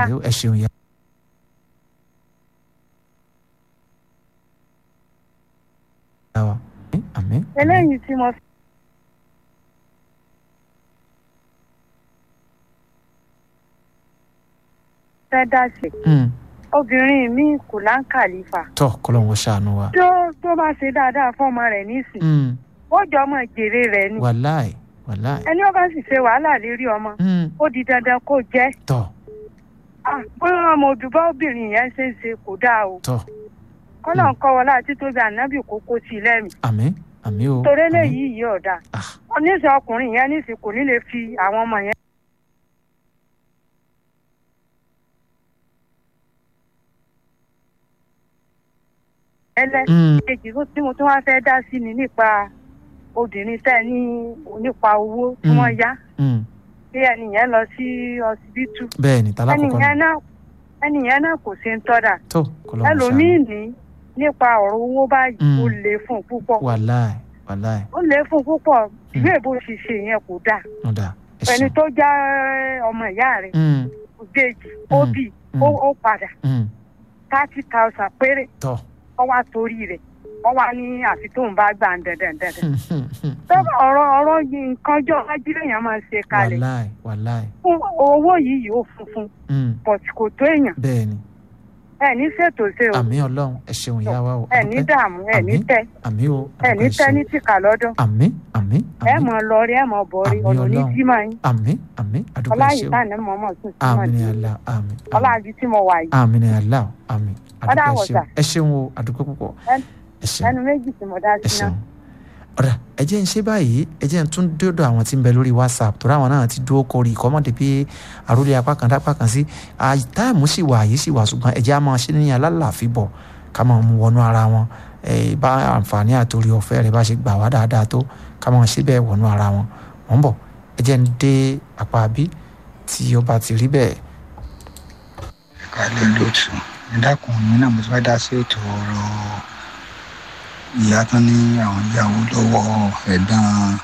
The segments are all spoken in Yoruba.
àmì ẹ ṣeun ya. àmì. eléyìí tí mo fẹ́ dá sí obìnrin mi kò láǹkàlífà tọ kọlọ́n wọ́n ṣàánú wa. tó tó bá ṣe dáadáa fọ́mọ rẹ̀ nísìn ó jọ ọmọ jèrè rẹ̀ ni wàláì wàláì. ẹni ó bá sì ṣe wàhálà lérí ọmọ ó di dandan kó jẹ́ tọ Ah, bóyá ọmọ òdùbá obìnrin yẹn ṣe é ṣe kò dáa o tọ kọ́nà ń kọ́ wọlé àti tóbi ànábì kókó sí i lẹ́mìí àmì àmì o. torí àmì. eléyìí yìí ọ̀dà Ah. oníṣẹ́ ọkùnrin yẹn níṣẹ́ kò ní lè fi àwọn ọmọ yẹn. ẹlẹ́ Mm, kejì tó- tí mo tún wá fẹ́ dá sí ni nípa obìnrin tẹ́ ní nípa owó tí Mm. wọ́n yá mm. bí ẹni yẹn lọ sí ọsibítù bẹ́ẹ̀ ni ẹni tálákọ̀ọ́kọ́ yẹn ni náà ẹni yẹn náà kò ṣe ń tọ́da tó kọlọ́n wọ́n ẹlòmíì ṣàánú. ní nípa ọ̀rọ̀ owó báyìí Mm. ó lè fún un púpọ̀ wàláì wàláì ó lè fún un púpọ̀ ìwé ìbò ṣiṣẹ́ yẹn kò dáa ọ̀dà ẹ ẹni ṣeun. tó já ọmọ ìyá rẹ̀ Mm, òjèèjì ó Mm. bì mm, ó ó padà mm. thirty thousand péré tọ. wọ́n wá torí rẹ̀ wọ́n wá ní àfi tóun bá gbà ń dandan dandan. tọ́ba ọ̀rọ̀ ọ̀rọ̀ yìí nǹkan jọ ajílẹ̀ yẹn máa ń ṣe kalẹ̀ wàláì wàláì. fún owó yìí yóò funfun Mm, but kò tó èèyàn bẹ́ẹ̀ ni ẹ ní ṣètò ṣe o àmì ọlọ́run ẹ ṣeun ìyá wa o. ẹ ní àdúpẹ́. dààmú ẹ ní Àmín. tẹ àmì o ẹ ní àdúpẹ́ tẹ ṣeun. ní tìkà lọ́dún àmì àmì ẹ àmì mọ̀ lọ rí ẹ mọ̀ bọ̀ rí Àmín ọ̀nà ní Ọlọ́run. jímọ̀ yín àmì àmì àdúpẹ́ ọláyìí ṣeun. tàní mọ̀mọ́ tún símọ̀ àmì ni sí àlá àmì. àmì. ọláyìí tí mo wà yìí àmì ni àlá àmì Ọ̀dà àdúpẹ́ àwọ̀sà. ṣeun ẹ ṣeun o àdúpẹ́ púpọ̀ Ẹn- ẹ ṣeun ẹnu méjì tí mo dá ẹ sí náà ṣeun. ọ̀rà ẹ jẹ́ ń ṣe báyìí ẹ jẹ́ ń tún dọ́dọ̀ àwọn tí ń bẹ lórí whatsapp torí àwọn náà ti dúró kórì ìkọ́mọ̀dé pé àròlé apá kan dápá kan sí táìmù sì wà yìí sì wà ṣùgbọ́n ẹ jẹ́ á máa ṣe ní alálàáfíbọ̀ ká máa mú wọnú ara wọn ẹ bá àǹfààní àtòrí ọ̀fẹ́ rẹ̀ bá ṣe gbà wá dáadáa tó ká máa ṣe bẹ́ẹ̀ wọnú ara wọn wọ́n bọ̀ ẹ jẹ́ ń dé apá bí tí ó bá ti rí bẹ́ẹ̀ kálẹ̀ lótú ẹ dákun mi náà mo ti fẹ́ dá sí ètò ọ̀rọ̀ ìyá tán ní àwọn ìyàwó lọ́wọ́ ẹ̀gbọ́n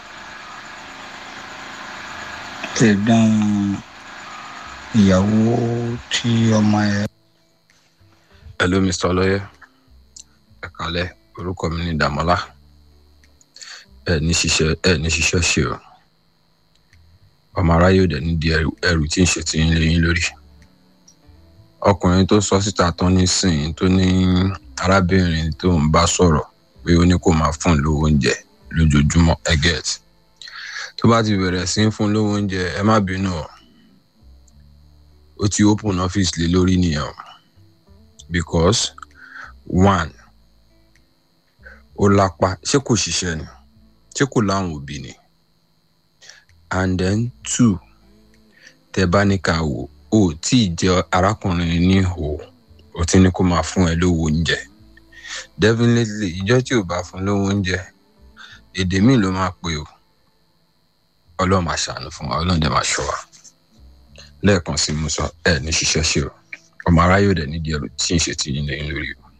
ẹ̀gbọ́n ìyàwó tí ọmọ ẹ̀ hello mr ọlọyẹ ẹ kálẹ́ orúkọ mi ní dàmọlá ẹ ní ṣiṣẹ ẹ ní ṣiṣẹ ṣe o ọmọ aráyé òde ní di ẹrù ẹrù tí ń ṣe ti ń lé yín lórí ọkùnrin tó sọ síta tán nísìnyí tó ní arábìnrin tó ń bá sọ̀rọ̀ pé ó ní kó máa fún un lówó oúnjẹ lójoojúmọ́ ẹ get tó bá ti bẹ̀rẹ̀ sí í fún un lówó oúnjẹ ẹ má bínú o ó ti open office lé lórí nìyẹn o because one ó lápá ṣé kò ṣiṣẹ́ ni ṣé kò láwọn òbí ni and then two tẹ bá ní ká wò ó tí ì jẹ arákùnrin ní hò ó ti ní kó máa fún ẹ lówó oúnjẹ definitely ìjọ tí ò bá fún lówó oúnjẹ èdè míì ló máa pè ó ọlọ́run máa ṣàánú fún wa ọlọ́run dẹ̀ máa ṣọ́ wa lẹ́ẹ̀kan sí mo sọ ẹ ní ṣiṣẹ́ ṣe o ọmọ aráyé ò dẹ̀ nídìí ẹrù tí ń ṣe ti yín lẹ́yìn lórí o.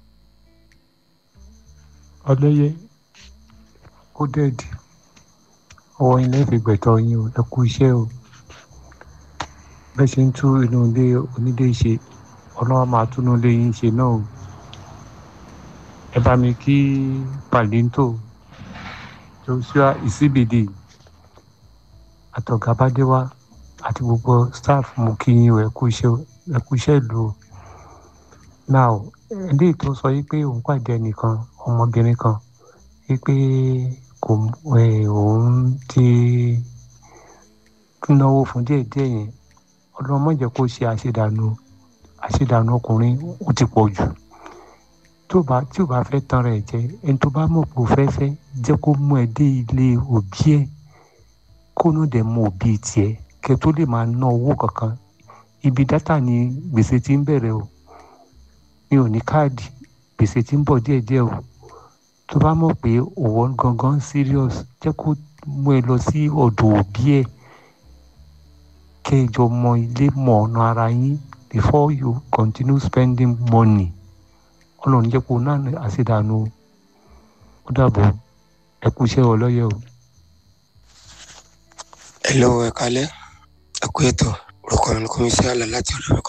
ọlọ́yẹ ó dẹ̀dì ọwọ́ yín lẹ́ẹ̀fi gbẹ̀tọ̀ yín o ẹ kú iṣẹ́ o bẹ́ẹ̀ ṣe ń tú inú ilé onílé ṣe ọlọ́wọ́ máa túnú ilé yín ṣe náà o ẹ bá mi kí palinto joshua isibidi àtọ̀gábádéwá àti gbogbo staff mú kí yín o ẹ kú iṣẹ́ o ẹ kú iṣẹ́ ìlú o now eléyìí tó sọ yìí pé òun pàdé ẹnìkan ọmọbìnrin kan yìí pé kò ẹ òun ti náwó fún díẹ̀díẹ̀ yẹn ọlọ́run má jẹ́ kó ṣe àṣedànù àṣedànù ọkùnrin ó ti pọ̀ jù tó bá tí ò bá fẹ́ tan rẹ̀ jẹ ẹni tó bá mọ̀ pé ò fẹ́ fẹ́ jẹ́ kó mú ẹ dé ilé òbí ẹ̀ kó náà dẹ̀ mọ òbí tiẹ̀ kẹ́ tó lè máa ná owó kankan ibi dátà ni gbèsè ti ń bẹ̀rẹ̀ o mi ò ní káàdì gbèsè tí ń bọ̀ díẹ̀díẹ̀ o tó bá mọ̀ pé òwò gangan serious jẹ́ kó mú ẹ lọ sí ọ̀dọ̀ òbí ẹ̀ kẹ́ ẹ jọ mọ ilé mọ̀ ọ̀nà ara yín before you continue spending money ọlọ́run jẹ́ kó náà àṣedànù o ó dàbọ̀ ẹ kú iṣẹ́ ọlọ́yẹ̀ o. ẹ lọ́wọ́ ẹ kalẹ́ ẹ kú ètò orúkọ mi ni kọ́mísí àlà láti ọ̀dọ̀